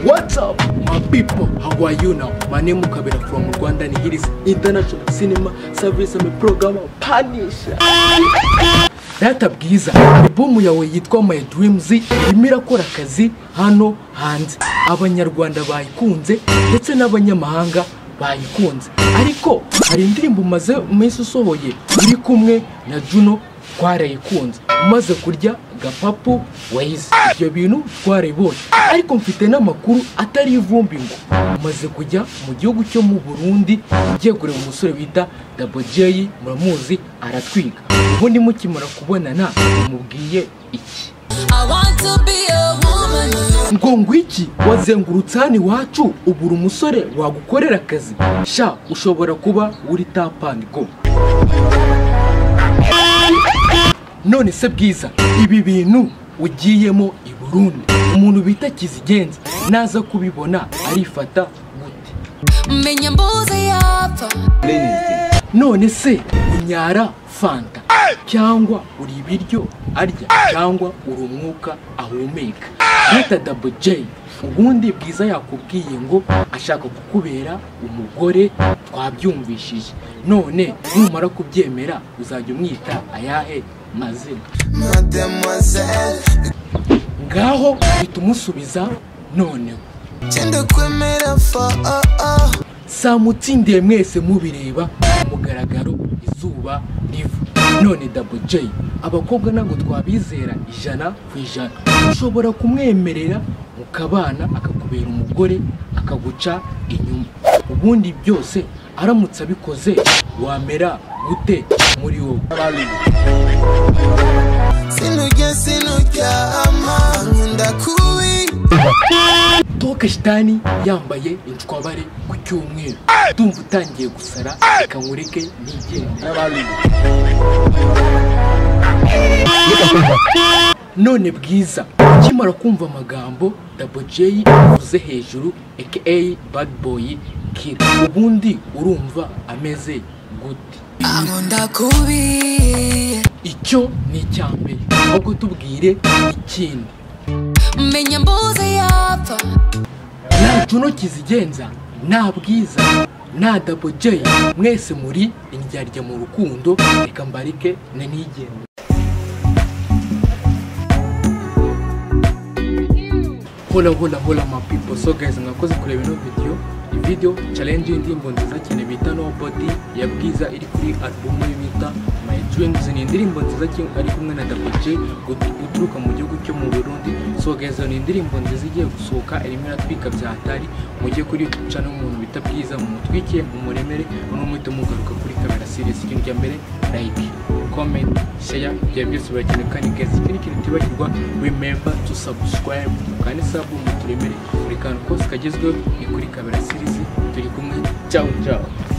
What's up, my people? How are you now? My name is Kabira from Rwanda, and here is International Cinema Service and program Panisha. Data bwiza albumu yawe yitwa My Dreams irimo irakora akazi hano hanze abanyarwanda bayikunze ndetse n'abanyamahanga bayikunze ariko hari indirimbo umaze umunsi usohoye uri kumwe na Juno twarayikunze umaze kurya agapapu wayize ibyo bintu twarabibonye ariko mfite n'amakuru atari ivumbi ngo umaze kujya mu gihugu cyo mu burundi ugiye kureba umusore bita dabojeyi muramuzi aratwiga ubundi mukimara kubonana umubwiye iki I want to be a woman. ngo ngwiki wazengurutse hano iwacu ubura umusore wagukorera akazi sha ushobora kuba uri tapandigo none se bwiza ibi bintu ugiyemo i burundi umuntu bita kizigenza naza kubibona arifata gute Menya mbuzi yapfa. none se unyara fanta cyangwa uri ibiryo arya cyangwa uri umwuka ahumeka bita dabo J ubundi bwiza yakubwiye ngo ashaka kukubera umugore twabyumvishije none numara kubyemera uzajya umwita ayahe mazina Mademoiselle, ngaho uhita umusubiza noneho tenda kwemera fa oh, oh. samutsindiye mwese mubireba ku mugaragaro izuba riva none dabo J abakobwa ntabwo twabizera ijana ku ijana ushobora kumwemerera mukabana akakubera umugore akaguca inyuma ubundi byose aramutse abikoze wamera gute muri wowe sinurya sinuryama nkunda kubi tokeshitani yambaye inshwabare ku cyumweru ndumva utangiye gusara reka nkureke nigende none bwiza ukimara kumva amagambo dabo J uvuze hejuru aka bad boy kira ubundi urumva ameze gute Ankunda kubi. icyo ni icya mbere ahubwo tubwire ikindi Menya mbuzi yapfa. nta juno kizigenza nta bwiza nta dabo J mwese muri indyarya mu rukundo reka mbarike na nigende hola hola hola my people so guys mwakoze kureba ino video iyi video challenge y'indirimbo nziza cyane bita nobody ya bwiza iri kuri album ye bita my dreams ni indirimbo nziza cyane ari kumwe na dabuce uturuka mu gihugu cyo mu burundi so guys ni indirimbo nziza igiye gusohoka irimo iratwika bya hatari mujye kuri youtube channel umuntu bita bwiza mumutwike mumuremere unumuhite mugaruka kuri kamera series ikintu cya mbere like comment share ibyo byose birakenewe kandi guys ikindi kintu tibagirwa remember to subscribe kandi sabu muturemere buri kantu kose kagezweho ni kuri kamera series turi kumwe ciao ciao